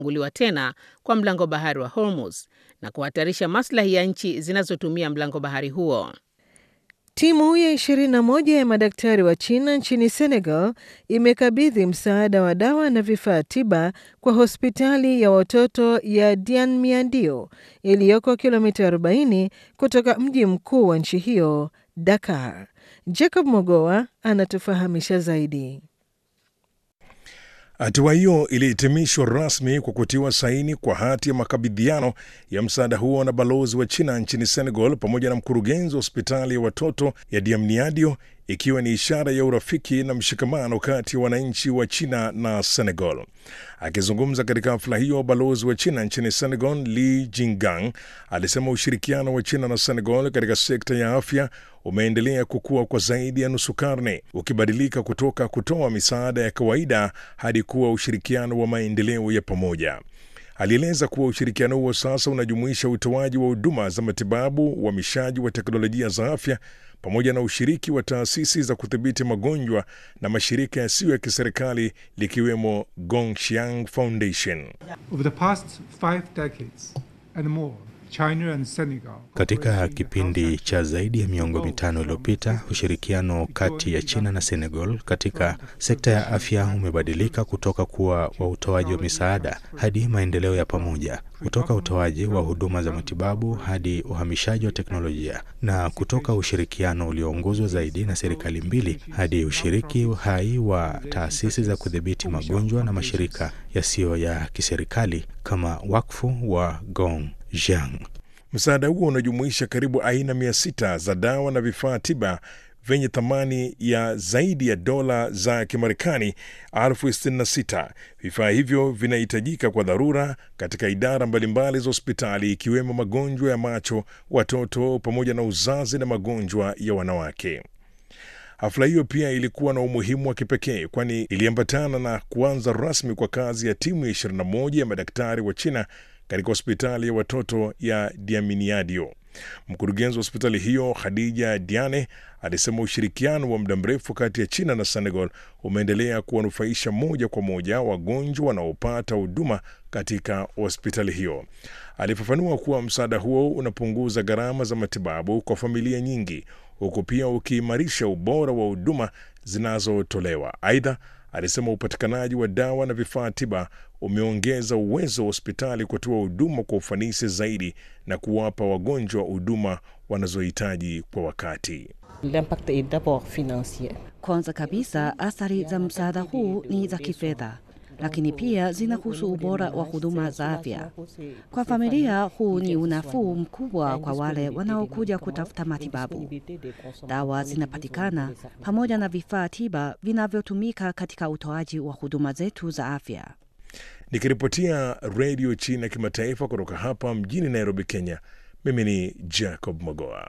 kufunguliwa tena kwa mlango bahari wa Hormuz na kuhatarisha maslahi ya nchi zinazotumia mlango bahari huo. Timu ya 21 ya madaktari wa China nchini Senegal imekabidhi msaada wa dawa na vifaa tiba kwa hospitali ya watoto ya Dianmiadio iliyoko kilomita 40 kutoka mji mkuu wa nchi hiyo, Dakar. Jacob Mogoa anatufahamisha zaidi. Hatua hiyo ilihitimishwa rasmi kwa kutiwa saini kwa hati ya makabidhiano ya msaada huo na balozi wa China nchini Senegal pamoja na mkurugenzi wa hospitali ya watoto ya Diamniadio, ikiwa ni ishara ya urafiki na mshikamano kati ya wananchi wa China na Senegal. Akizungumza katika hafla hiyo, balozi wa China nchini Senegal Li Jingang alisema ushirikiano wa China na Senegal katika sekta ya afya umeendelea kukua kwa zaidi ya nusu karne, ukibadilika kutoka kutoa misaada ya kawaida hadi kuwa ushirikiano wa maendeleo ya pamoja. Alieleza kuwa ushirikiano huo sasa unajumuisha utoaji wa huduma za matibabu, uhamishaji wa teknolojia za afya pamoja na ushiriki wa taasisi za kudhibiti magonjwa na mashirika yasiyo ya kiserikali likiwemo Gongshiang Foundation. Over the past five decades and more, China and Senegal Katika kipindi cha zaidi ya miongo mitano iliyopita, ushirikiano kati ya China na Senegal katika sekta ya afya umebadilika kutoka kuwa wa utoaji wa misaada hadi maendeleo ya pamoja, kutoka utoaji wa huduma za matibabu hadi uhamishaji wa teknolojia, na kutoka ushirikiano ulioongozwa zaidi na serikali mbili hadi ushiriki hai wa taasisi za kudhibiti magonjwa na mashirika yasiyo ya kiserikali kama wakfu wa Gong Jiang. Msaada huo unajumuisha karibu aina mia sita za dawa na vifaa tiba vyenye thamani ya zaidi ya dola za Kimarekani elfu sitini na sita. Vifaa hivyo vinahitajika kwa dharura katika idara mbalimbali za hospitali ikiwemo magonjwa ya macho, watoto pamoja na uzazi na magonjwa ya wanawake. Hafla hiyo pia ilikuwa na umuhimu wa kipekee kwani iliambatana na kuanza rasmi kwa kazi ya timu ya 21 ya madaktari wa China katika hospitali ya watoto ya Diaminiadio. Mkurugenzi wa hospitali hiyo Khadija Diane alisema ushirikiano wa muda mrefu kati ya China na Senegal umeendelea kuwanufaisha moja kwa moja wagonjwa wanaopata huduma katika hospitali hiyo. Alifafanua kuwa msaada huo unapunguza gharama za matibabu kwa familia nyingi, huku pia ukiimarisha ubora wa huduma zinazotolewa. Aidha, alisema upatikanaji wa dawa na vifaa tiba umeongeza uwezo wa hospitali kutoa huduma kwa ufanisi zaidi na kuwapa wagonjwa huduma wanazohitaji kwa wakati. L'impact est d'abord financier. Kwanza kabisa, athari za msaada huu ni za kifedha, lakini pia zinahusu ubora wa huduma za afya. Kwa familia, huu ni unafuu mkubwa kwa wale wanaokuja kutafuta matibabu. Dawa zinapatikana pamoja na vifaa tiba vinavyotumika katika utoaji wa huduma zetu za afya. Nikiripotia redio China kimataifa kutoka hapa mjini Nairobi, Kenya, mimi ni Jacob Mogoa.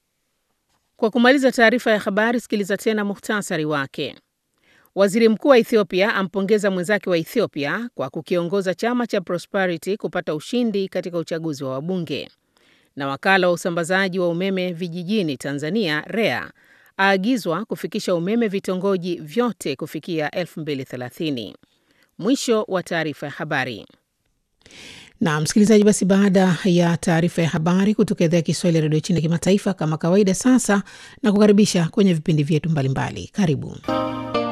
Kwa kumaliza taarifa ya habari, sikiliza tena muhtasari wake. Waziri mkuu wa Ethiopia ampongeza mwenzake wa Ethiopia kwa kukiongoza chama cha Prosperity kupata ushindi katika uchaguzi wa wabunge. Na wakala wa usambazaji wa umeme vijijini Tanzania REA aagizwa kufikisha umeme vitongoji vyote kufikia 2030. Mwisho wa taarifa ya habari. Na msikilizaji, basi baada ya taarifa ya habari kutoka idhaa ya Kiswahili ya redio China kimataifa, kama kawaida, sasa na kukaribisha kwenye vipindi vyetu mbalimbali. Karibu.